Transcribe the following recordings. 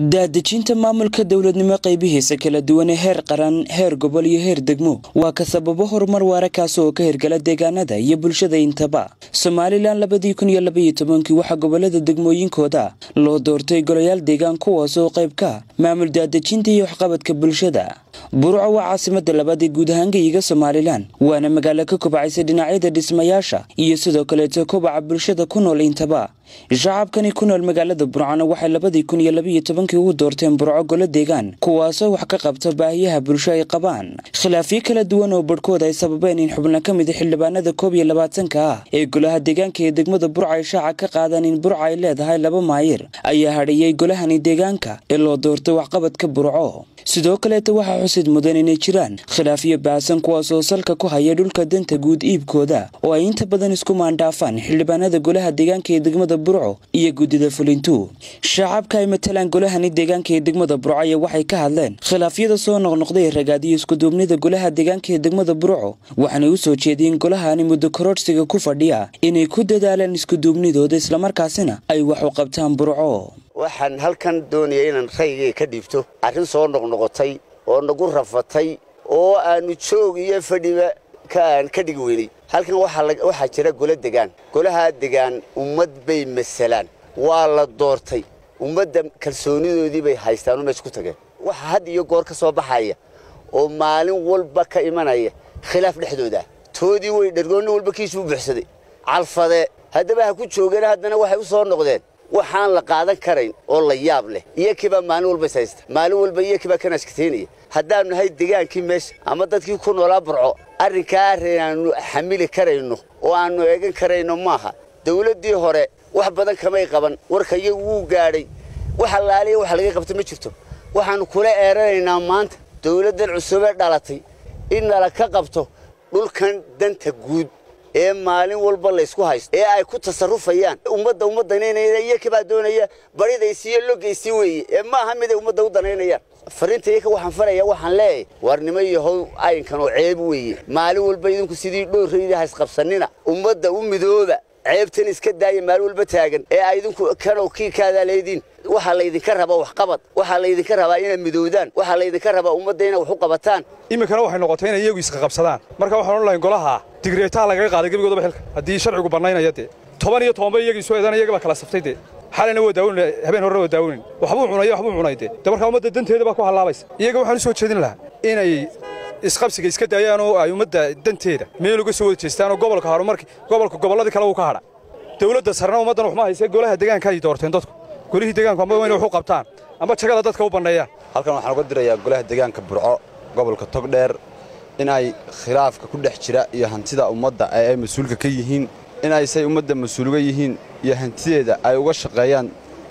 daadejinta maamulka dowladnimo qaybihiisa kala duwan ee heer qaran heer gobol iyo heer degmo waa ka sababo horumar waara kaas oo ka hirgala deegaanada iyo bulshada intaba somalilan labadii kun iyo labaiyo tobankii waxaa gobolada degmooyinkooda loo doortay golayaal deegaan kuwaas oo qayb ka maamul daadejinta iyo waxqabadka bulshada burco waa caasimada labaad ee guud ahaan geyiga somalilan waana magaalo ka kobcaysa dhinacyada dhismayaasha iyo sidoo kaleeto kobaca bulshada ku nool intaba shacabkani ku nool magaalada burcona waxay labadii kun iyo labaiyo tobankii ugu doorteen burco golo deegaan kuwaasoo wax ka qabta baahiyaha bulsho ay qabaan khilaafyo kala duwan oo barhkood ay sababeen in xubno ka mida xildhibaanada koob iyo labaatanka ah ee golaha deegaanka ee degmada burca ay shaaca ka qaadaan in burca ay leedahay laba maayir ayaa hadhiyey golahani deegaanka ee loo doortay waxqabadka burco sidoo kaleeta waxaa xusid mudan inay jiraan khilaafyo baahsan kuwaas oo salka ku haya dhulka danta guud iibkooda oo ay inta badan isku maandhaafaan xildhibaanada golaha deegaanka ee degmada burco iyo guddida fulintu shacabka ay matalaan golahani deegaanka ee degmada burco ayaa waxay ka hadleen khilaafyada soo noqnoqday ragaadiyo iskuduubnida golaha deegaanka ee degmada burco waxaanay u soo jeediyeen golahani muddo kororhsiga ku fadhiya inay ku dadaalaan iskuduubnidooda islamarkaasina ay wax u qabtaan burco waxaan halkan doonaya inaan raygay ka dhiibto arrin soo noqnoqotay oo nagu rafatay oo aanu joog iyo fadhiba aan ka dhigi weynay halkan waxaa jira golo degaan golahaa degaan ummad bay masalaan waa la doortay ummadda kalsoonidoodii bay haystaanoo meesha ku tageen waxa had iyo goor ka soo baxaya oo maalin walba ka imanaya khilaaf dhexdooda toodii way dhergoonni walba kiisuu buuxsaday calfade haddaba ha ku joogeen haddana waxay u soo noqdeen waxaan la qaadan karayn oo la yaab leh iyo kibaa maalin walba is haysta maalin walba iyo kibaa kan ashkateynaya haddaanu nahay degaankii meesha ama dadkii ku noolaa burco arrinkaa arrin aanu xamili karayno oo aannu eegan karayno maaha dawladdii hore wax badan kamay qaban warka iyagu wuu gaadhay wax allaaliya wax laga qabta ma jirto waxaannu kula eeranaynaa maanta dawladdan cusubee dhalatay in nala ka qabto dhulkan danta guud ee maalin walba laysku haysto ee ay ku tasarufayaan ummadda umma danaynaya iyo kabaa doonaya baridaysi iyo logaysii weeye ee maaha miday ummadda u danaynayaan fariinta iyaka waxaan faraya waxaan leeyahay waarnimo iyo how ayinkan oo ceeb weeye maalin walba idinku sidii dhoorrayda haysqabsanina ummadda u midooba ceebtan iska daaya maalin walba taagan ee ay idinku kanow kiikaadaa leediin waxaa laydinka rabaa waxqabad waxaa laydinka rabaa inaad midoodaan waxaa laydinka rabaa ummadda inaad wax u qabataan iminkana waxay noqotay inay iyagu isqaqabsadaan marka waxaan odhan lahayn golaha digreetaa lagaga qaaday gebigoodaba xilka haddii sharcigu bannaynaya dee toban iyo tobanba iyagii soo eedan iyagii baa kala saftay dee xalayna waa daawin habeen horre waa daawinin waxbuu cunay waxbuu cunay dee de markaa ummadda danteeda baa ku hallaabaysa iyaga waxaan u soo jeedin lahaa inay isqabsiga iska daayaan oo ay ummadda danteeda meel uga soo wada jeestaan oo gobolka horumarki gobolka gobolladii kale uu ka hadha dawladda sarna ummaddan waxma hayse golaha deegaanka ay doorteen dadku golihii deegaanku amba inay wax u qabtaan amba jagada dadka u banneeyaan halkan waxaan uga dirayaa golaha deegaanka burco gobolka togdheer in ay khilaafka ku dhex jira iyo hantida ummadda ee ay mas-uulka ka yihiin in ay say ummadda mas-uuluga yihiin iyo hantideeda ay uga shaqeeyaan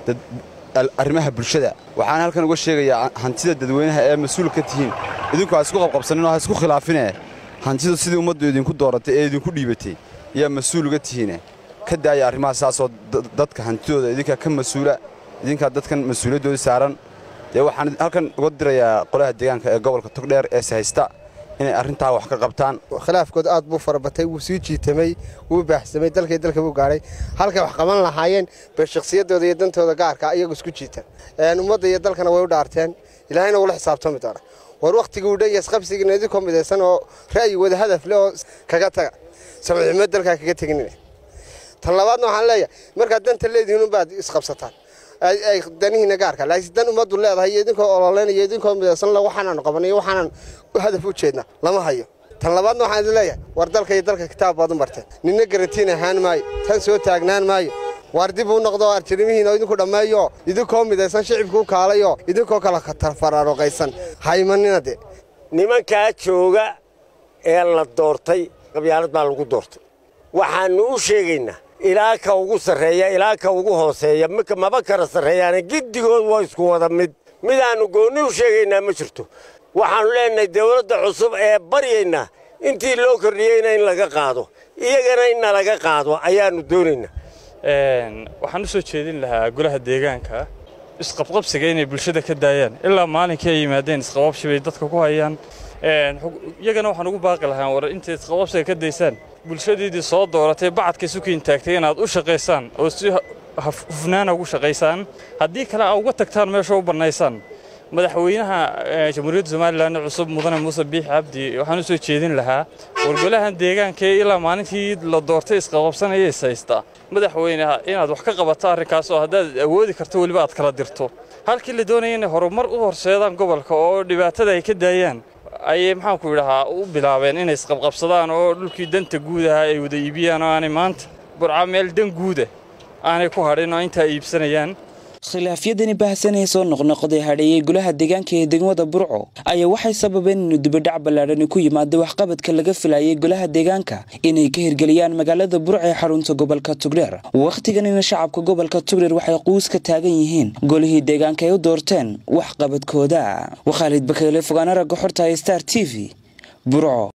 arrimaha bulshada waxaan halkan uga sheegayaa hantida dadweynaha ee mas-uul ka tihiin idinku ha isku qabqabsanin oo ha isku khilaafinee hantidu sidii ummaddu idinku dooratay ee idinku dhiibatay ayaa mas-uul uga tihiine ka daaya arrimaha saasoo dadka hantidooda idinkaa ka mas-uula idinkaa dadkan mas-uuliyaddooda saaran dee waxaan halkan uga dirayaa qolaha deegaanka ee gobolka togdheer ee sahaysta inay arrintaa wax ka qabtaan khilaafkood aad buu farabatay wuu sii jiitamay wuu baaxsamay dalkay dalka buu gaadhay halkay wax qaban lahaayeen bay shakhsiyaddooda iyo dantooda gaarka iyagu isku jiitan ummadda iyo dalkana way u dhaarteen ilaahayna wula xisaabtami doona war wakhtigii u dhan yasqabsigiina idinkoo midaysan oo ra'yi wada hadaf leh oo kaga taga samiximo dalkaa kaga teginina tan labaadna waxaan leeyahay markaad danta leedihiin unbaad isqabsataan ay danihiina gaarka laakiin dan ummaddu leedahay iyo idinkoo ololeynaya idinkoo midaysan le waxaanaanu qabanay waxaanan hadaf u jeedna lama hayo tan labaadna waxaan idin leeyahay war dalka iyo dalka kitaab baad u marteen ninna garantiin ahaan maayo tan soo taagnaan maayo waar dib uu noqdo arjirimihiina idinku dhammeeyo idinkoo midaysan shicibkuu kaalayo idinkoo kala faraaruqaysan haymanina de nimankaa jooga ee la doortay qabyaalad baa lagu doortay waxaannu u sheegaynaa ilaa ka ugu sarreeya ilaa ka ugu hooseeya maba kala sarreeyaane giddigood waa isku wada mid midaannu goonni u sheegaynaa ma jirto waxaannu leenahay dawladda cusub ee baryaynaa intii loo kordhiyeyna in laga qaado iyagana in nalaga qaado ayaannu doonaynaa waxaan u soo jeedin lahaa golaha deegaanka isqabqabsiga inay bulshada ka daayaan ilaa maalinkii ay yimaadeen isqababshi bay dadka ku hayaan iyagana waxaan ugu baaqi lahaa war intay isqababsiga ka daysaan bulshadiidii soo dooratay bacadka sukiin taagtay inaad u shaqaysaan oo si hufnaana ugu shaqaysaan haddii kale aa uga tagtaan meesha u bannaysaan madaxweynaha jamhuuriyadda somalilan cusub mudane muuse biix cabdi waxaan u soo jeedin lahaa wargolahan deegaankaee ilaa maalintii la doortay isqaqabsanaya is haysta madaxweyneha inaad wax ka qabato arrinkaas oo haddaad awoodi karto weliba aad kala dirto halkii la doonaya inay horumar u horseedaan gobolka oo dhibaatada ay ka daayaan ayay maxaanku idhahaa u bilaabeen inay isqabqabsadaan oo dhulkii danta guudaha ay wada iibiyaan oo aanay maanta burca meel dan guuda aanay ku hadhin oo intaa iibsanayaan khilaafyadani baahsanee soo noqnoqday hadheeyey golaha deegaanka ee degmada burco ayaa waxay sababeen inuu dibadhac ballaadhani ku yimaado waxqabadka laga filayay golaha deegaanka inay ka hirgeliyaan magaalada burco ee xarunta gobolka tugdheer wakhtiganina shacabka gobolka tugdheer waxay quus ka taagan yihiin golihii deegaanka ay u doorteen waxqabadkooda waa khaalid bakeyle fogaana ragga xorta star t v burco